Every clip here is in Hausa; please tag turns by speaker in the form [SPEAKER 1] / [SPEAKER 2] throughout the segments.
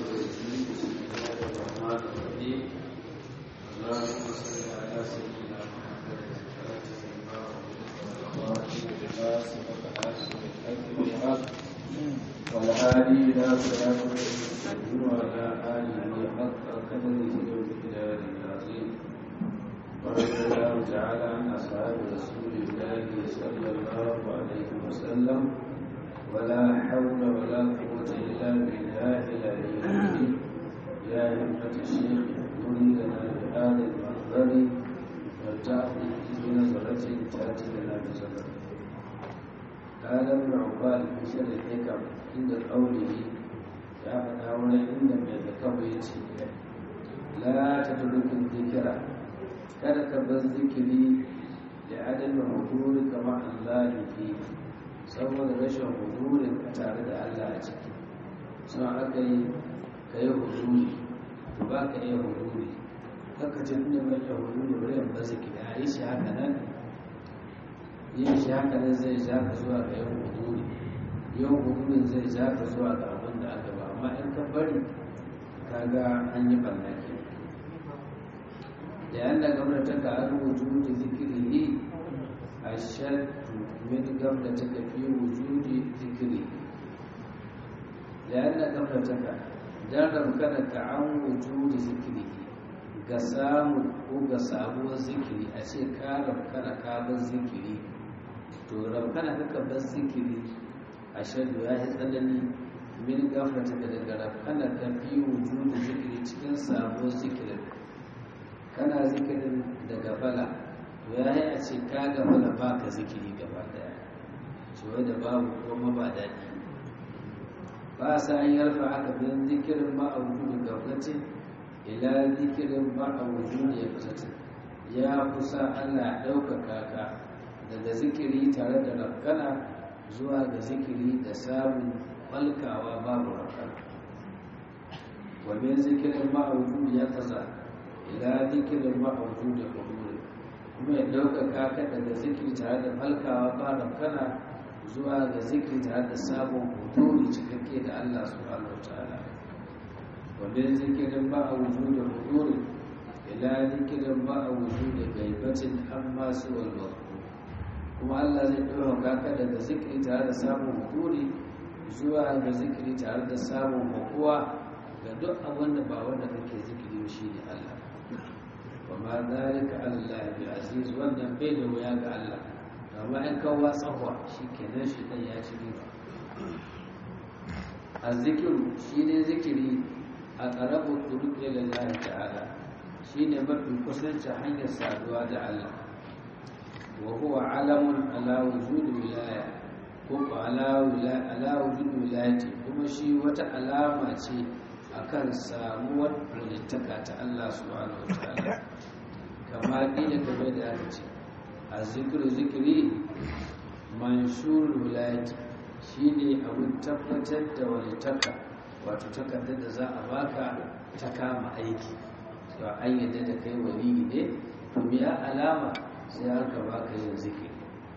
[SPEAKER 1] الرجيم بسم الله الرحمن الرحيم اللهم صل على سيدنا محمد الفاتح لما أغلق سبق حاسب الحق بالحق والهادي إلى صراط المستقيم وعلى آله حق قدره ومقداره العظيم ورضي الله تعالى عن أصحاب رسول الله صلى الله عليه وسلم ولا حول ولا قوة إلا بالله العلي العظيم يا همة الشيخ اهدني لنا بهذا المنظر والتأخذ بنظرة تأتي لنا بصدر قال ابن عباد في شر الحكم عند قوله يا فتاوى عند من الكبيت لا تترك الذكر kada ka bar zikiri da adadin huduri kama Allah fi saboda rashin hudurin ka tare da Allah a ciki sun aka yi ka yi huduri to ba ka iya huduri haka ce inda mai iya huduri bari yan ba zikiri a yi shi haka nan yin shi haka nan zai ja ka zuwa ga yin huduri yin hudurin zai ja ka zuwa ga abin da aka ba amma in ka bari ka ga an yi ɓanna ke لأن قبلتك عن وجود ذكره أشد من قبلتك في وجود ذكره لأن قبلتك جرم كانك عن وجود ذكره قسام وقسام ذكري أشي كارم كان كاب ذكري to rabkana kaka bar zikiri a shaddu ya yi tsanani min gafata daga rabkana ka fi wujudu zikiri cikin sabon zikirin kana zikirin da gafala to ya yi a ce ka gafala ba ka zikiri gaba daya cewa da babu kuma ba daɗi ba sa an yarfa aka bin zikirin ma a wujudu gaflatin ila zikirin ma a wujudu ya kusatin ya kusa allah ɗaukaka ka daga zikiri tare da rafkana zuwa ga zikiri da samun falkawa babu rafkana wa min zikirin ma a wujudu ya kasa ila zikirin ma'auju da huduri kuma ya ɗaukaka ka daga zikiri tare da falkawa ba kana zuwa ga zikiri tare da sabon huduri cikakke da Allah subhanahu wa ta'ala wanda zikirin ma'auju da huduri ila zikirin ma'auju da gaibatin amma su walwa kuma Allah zai ɗaukaka ka daga zikiri tare da sabon huduri zuwa ga zikiri tare da sabon makuwa ga duk abin da ba wanda kake zikiri shi ne Allah وما ذلك على الله بعزيز wannan bai da wuya ga Allah amma in kawo tsahwa shikenan shi dan ya ci riba azzikiru shine zikiri a qarabu turuq ila Allah ta'ala shine mafi kusanci hanyar saduwa da Allah wa huwa alamun ala wujud wilaya ko ala wilaya ala wujud wilayati kuma shi wata alama ce akan samuwar walittaka ta Allah subhanahu wa ta'ala kama ƙila game da aka ce a zikiru zikiri manshur wilayati shine abin tabbatar da walittaka wato takardar da za a baka ta kama aiki to an yadda da kai wali ne to biya alama sai aka baka yin zikiri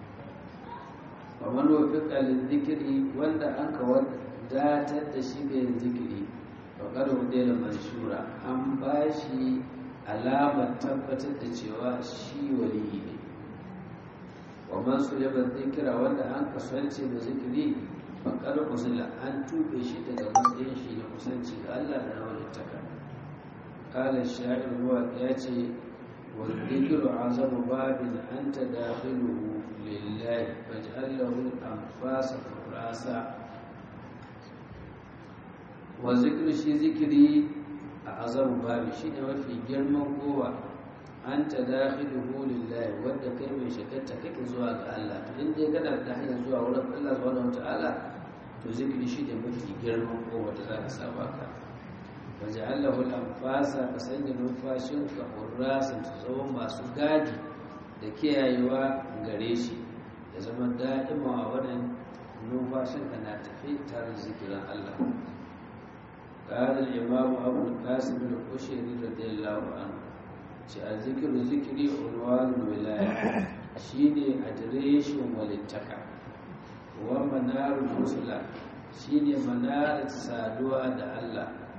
[SPEAKER 1] kamar wafiƙa zikiri wanda an ka wadatar da shi ga yin zikiri faƙar hudu da manshura an ba shi alamar tabbatar da cewa shi waliyi ne wa masu yaban zikira wanda an kasance da zikiri faƙar musula an tuɓe shi daga matsayin shi da kusanci ga Allah da walittaka ƙalar sha'ir ruwa ya ce wa zikiru azamu babin an ta dakhiluhu lillahi faj'allahu anfasa furasa wa zikiru shi zikiri a azamu babi shi ne mafi girman kowa an ta dakhiluhu lillahi wanda kai mai shakarta kake zuwa ga Allah to in dai kana da hanyar zuwa wurin Allah subhanahu wataala to zikiri shi ne mafi girman kowa da zaka saba ka waje Allah wal anfasa ka sanya numfashin ka hurrasan su zama masu gadi da kiyayewa gare shi ya zama da'ima a wannan numfashin ka na tafi tare da zikirin Allah قال الإمام أبو القاسم القشيري رضي الله عنه الذكر ذكري عنوان الولاية شيني أدريش وللتكا ومنار الرسل shine manarar saduwa da Allah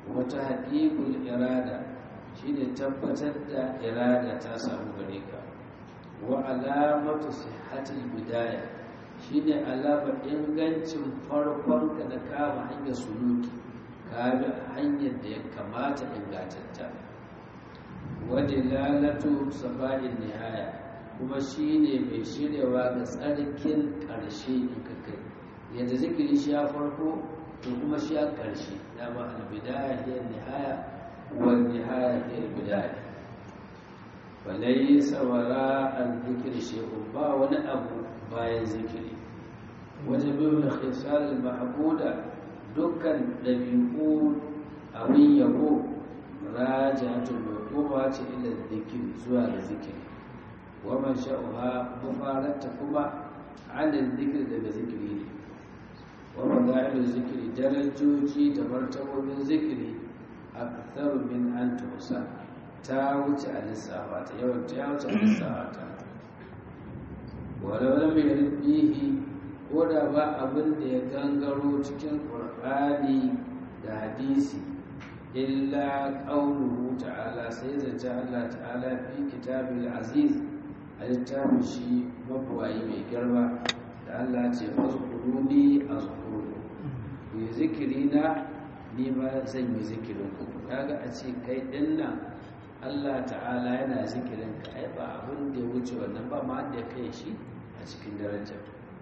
[SPEAKER 1] wata haƙiƙul irada shine tabbatar da irada ta samu gare ka wa alamatu sihhatil bidaya shine alama ingancin farkon ka da kama hanyar suluki ka bi hanyar da ya kamata ingantatta wa dilalatu safa'in nihaya kuma shine mai shiryawa ga tsarkin ƙarshe in ka kai yadda zikiri shi ya farko to kuma shi ya ƙarshe dama albidaya hiya nihaya wal nihaya hiya albidaya falaysa wara al-dhikri shay'un ba wani abu bayan zikiri wajen bin khisal al-mahbuda dukkan dabi'u abin yabo rajatul mawquba ce ila dhikri zuwa ga zikiri wa man sha'uha mufarata kuma an dhikri daga zikiri ne wa fadailul zikri darajoji da martabobin zikiri aktharu min an tusa ta wuce a lissafa ta yawan ta wuce a lissafa ta walau lam yarid bihi ko da ba abin da ya gangaro cikin qur'ani da hadisi illa qauluhu ta'ala sai zance Allah ta'ala fi kitabil aziz a littafin shi mabuwayi mai girma da Allah ce fazkuruni azkuru ku yi zikiri na ni ma zan yi zikirin ku kaga a ce kai din nan Allah ta'ala yana zikirin ka ai ba abin da ya wuce wannan ba ma da kai shi a cikin daraja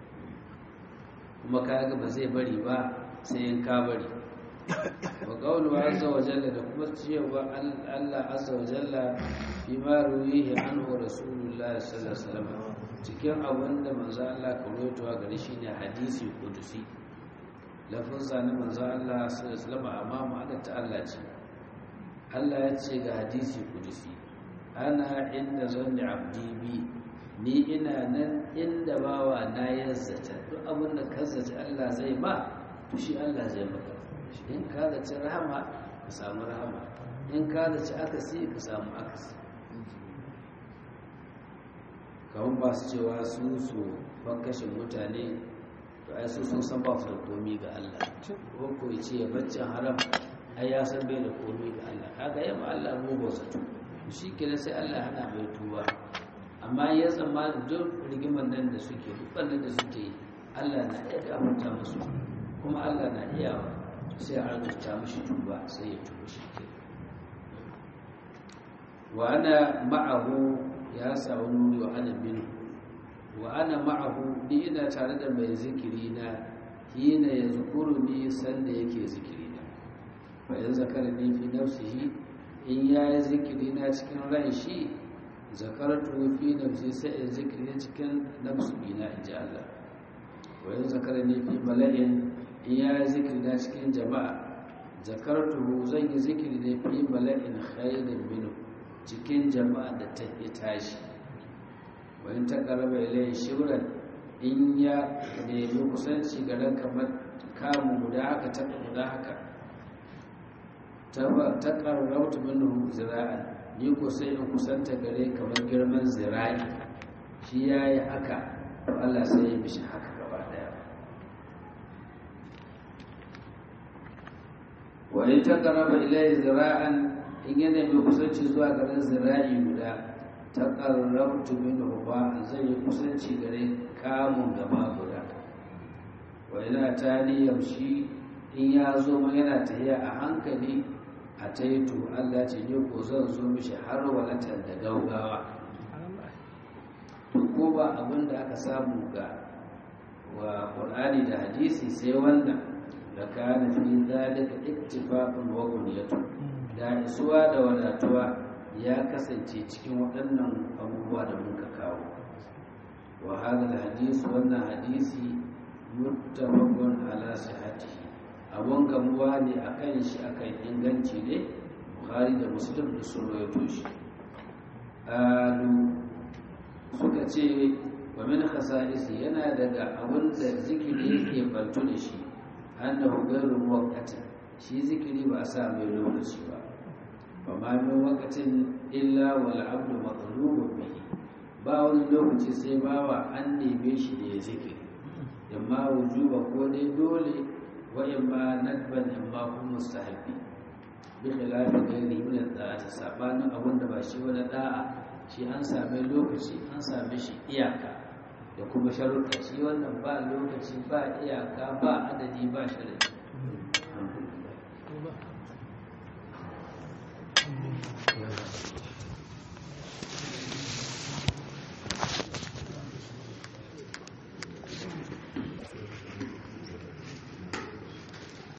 [SPEAKER 1] kuma kaga ba zai bari ba sai in ka bari wa qawlu azza wa jalla da kuma cewa Allah azza wa jalla fi ma ruwihi anhu rasulullah sallallahu alaihi wasallam cikin abin da manzo Allah ka rawaito gare shi ne hadisi kudusi lafazza na manzo Allah sallallahu alaihi wasallam amma ma'anar ta Allah ce Allah ya ce ga hadisi kudusi ana inda zanni abdi bi ni ina nan inda bawa na ya zata duk abin da ka zata Allah zai ma to shi Allah zai maka in ka zaci rahama ka samu rahama in ka zaci akasi ka samu akasi kawun ba su cewa su su bakashin mutane to ai su sun san ba su da komi ga Allah ko ko ce ya baccin haram ai ya san bai da komi ga Allah kaga yamma Allah mugu zato shi kenan sai Allah hana mai tuba amma ya zama da duk rigimar nan da suke duk wannan da suke yi Allah na iya gafarta musu kuma Allah na iya sai a rubuta mishi tuba sai ya tuba shi ke wa ana ma'ahu ya samu nuni wa ana minu wa ana ma'ahu ni ina tare da mai zikiri na hina ya zukuru ni sanda yake zikiri na fa in zakara ni fi nafsihi in ya yi zikiri na cikin ran shi zakaratu fi nafsi sai in zikiri cikin nafsu ina in ji Allah wa in zakara ni fi mala'in in ya yi zikiri na cikin jama'a zakartu zan yi zikiri ne fi mala'in khairin minhu cikin jama'a da ta yi tashi wani ta karaba ilayin shibiran in ya nemi kusanci garin kamar kamun guda haka taɓa guda haka ta ƙarrauta minhu zira'an ni ko sai in kusanta gare kamar girman zira'i shi ya yi haka to Allah sai ya mishi haka gaba daya wani ta ƙaraba ilayin zira'an in yana mai kusanci zuwa garin zira'i guda ta ƙarrabtu min ruba zai yi kusanci gare kamun gaba guda wa yana ta yamshi in ya zo ma yana tahiya a hankali a taitu Allah ce ne ko zan zo mishi har walatar da gaugawa to ko ba abin da aka samu ga wa Qur'ani da hadisi sai wannan da kana fi zalika ittifaqun wa bunyatun da isuwa da wadatuwa ya kasance cikin waɗannan abubuwa da muka kawo wa hadal hadisi wannan hadisi muttafaqun ala sihhatihi abun gamuwa ne akan shi akan inganci ne bukhari da muslim da sun rawaito shi alu suka ce wa min khasa'isi yana daga abun da zikiri yake bantu da shi annahu ghayru muwaqqatin shi zikiri ba a sa mai lokaci ba ba ma min waqatin illa wal abdu matlubun bihi ba wani lokaci sai bawa an neme shi da ya zikiri imma wujuba ko dai dole wa imma nadban imma kuma mustahabi bi khilafi ghairi min al-da'ati sabanin abun da ba shi wani da'a shi an same lokaci an same shi iyaka da kuma sharuɗa shi wannan ba lokaci ba iyaka ba adadi ba sharadi